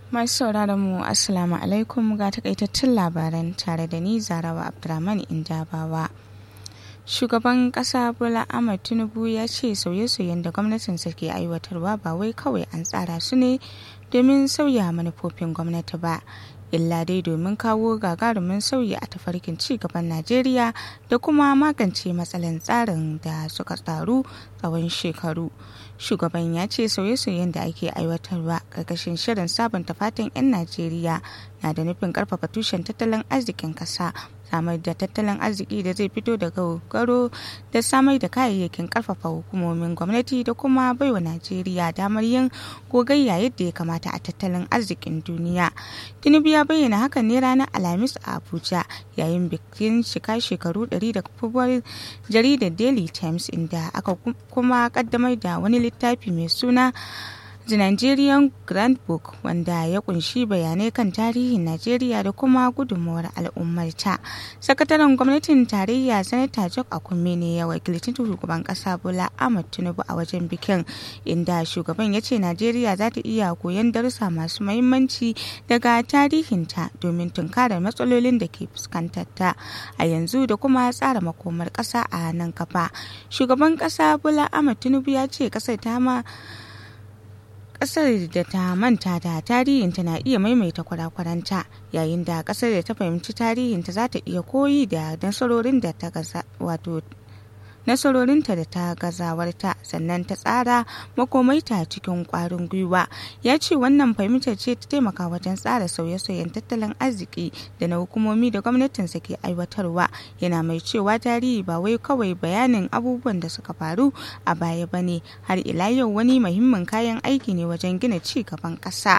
Masu sauraron mu Assalamu alaikum ga takaitattun labaran tare da ni Zarawa Abdurrahman Indabawa. Shugaban ƙasa Bola Ahmed Tinubu ya ce sauye-sauyen da gwamnatinsa ke aiwatarwa ba wai kawai an tsara su ne domin sauya manufofin gwamnati ba. illa dai domin kawo gagarumin sauyi a tafarkin ci gaban Najeriya da kuma magance matsalan tsarin da suka taru tsawon shekaru. Shugaban ya ce sauye-sauyen da ake aiwatarwa ƙarƙashin shirin sabunta fatan 'yan Najeriya na da nufin ƙarfafa tushen tattalin arzikin ƙasa samar da tattalin arziki da zai fito daga garo da samar da kayayyakin karfafa hukumomin gwamnati da kuma baiwa najeriya damar yin gogayya yadda ya kamata a tattalin arzikin duniya tinubu ya bayyana hakan ne ranar alhamis a abuja yayin bikin shika shekaru 100 da kafuwar jaridar daily times inda aka kuma kaddamar da wani littafi mai suna The Nigerian Grand Book wanda ya kunshi bayanai kan tarihin Najeriya da kuma gudunmawar al'ummarta. Sakataren gwamnatin tarayya Sanata Jok Akume ne ya wakilci shugaban kasa Bola Ahmed Tinubu a wajen bikin inda shugaban ya ce Najeriya za ta iya koyon darussa masu mahimmanci daga tarihinta domin tunkarar matsalolin da ke fuskantar ta a yanzu da kuma tsara makomar kasa a nan kafa. Shugaban kasa Bola Ahmed Tinubu ya ce kasar ta ma kasar da ta manta da tarihinta na iya maimaita kwarakwaranta yayin da kasar da ta fahimci tarihinta za ta iya koyi da nasarorin da ta gaza wato nasarorinta da ta gazawarta sannan ta tsara makomaita cikin kwarin gwiwa ya ce wannan fahimtar ce ta taimaka wajen tsara sauye-sauyen tattalin arziki da na hukumomi da gwamnatinsa ke aiwatarwa yana mai cewa tarihi ba wai kawai bayanin abubuwan da suka faru a baya ba ne har ila yau wani muhimmin kayan aiki ne wajen gina ci gaban ƙasa.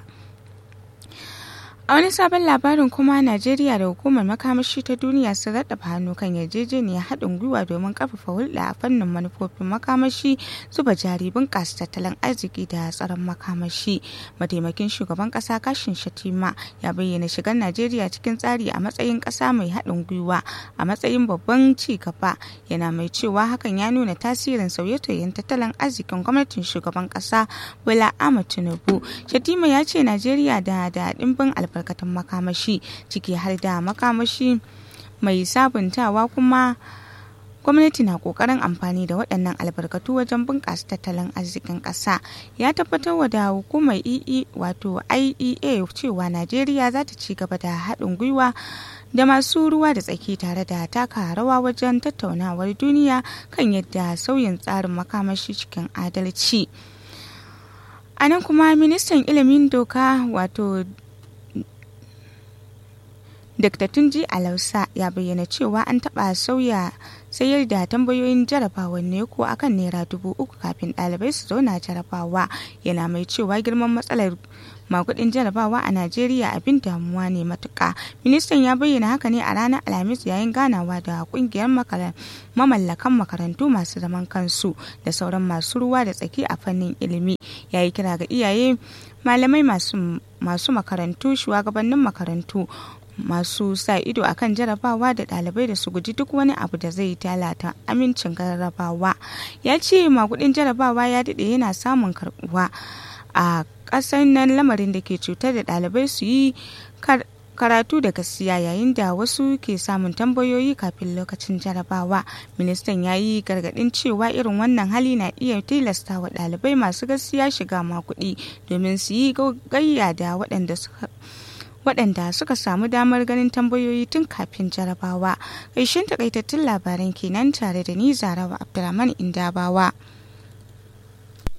A wani sabon labarin kuma Najeriya da hukumar makamashi ta duniya sun raɗaba hannu kan yarjejeniyar haɗin gwiwa domin ƙarfafa hulɗa a fannin manufofin makamashi zuba jari bunƙasa tattalin arziki da tsaron makamashi. Mataimakin shugaban ƙasa Kashin Shatima ya bayyana shigar Najeriya cikin tsari a matsayin ƙasa mai haɗin gwiwa a matsayin babban ci gaba yana mai cewa hakan ya nuna tasirin sauye-sauyen tattalin arzikin gwamnatin shugaban ƙasa Bola Ahmed Tinubu. Shatima ya ce Najeriya da da ɗimbin albarkatu albarkatun makamashi ciki har da makamashi mai sabuntawa kuma gwamnati na kokarin amfani da waɗannan albarkatu wajen bunƙasa tattalin arzikin ƙasa ya tabbatar da hukumar ee wato iea cewa najeriya za ta ci gaba da haɗin gwiwa da masu ruwa da tsaki tare da taka rawa wajen tattaunawar duniya kan yadda sauyin tsarin makamashi cikin adalci a nan kuma ministan ilimin doka wato Dr. Tunji Alausa ya bayyana cewa an taɓa sauya sayar da tambayoyin jarabawar ne ko akan naira dubu uku kafin ɗalibai su zauna jarabawa yana mai cewa girman matsalar makudin jarabawa a Najeriya abin damuwa ne matuka. Ministan ya bayyana haka ne a ranar Alhamis yayin ganawa da kungiyar mamallakan makarantu masu zaman kansu da sauran masu ruwa da tsaki a fannin ilimi. Ya yi kira ga iyaye malamai masu makarantu shugabannin makarantu masu sa ido akan jarabawa da ɗalibai da su guji duk wani abu da zai talata amincin jarabawa ya ce makudin jarabawa ya daɗe yana samun karbuwa a ƙasar nan lamarin da ke cutar da ɗalibai su yi karatu da gaskiya yayin da wasu ke samun tambayoyi kafin lokacin jarabawa ministan ya yi gargadin cewa irin wannan hali na iya tilasta wa ɗalibai masu gaskiya shiga makudi domin su yi gayya da waɗanda suka waɗanda suka samu damar ganin tambayoyi tun kafin jarabawa. Ƙarshen takaitattun labaran kenan tare da ni Zarawa Abdulrahman Indabawa.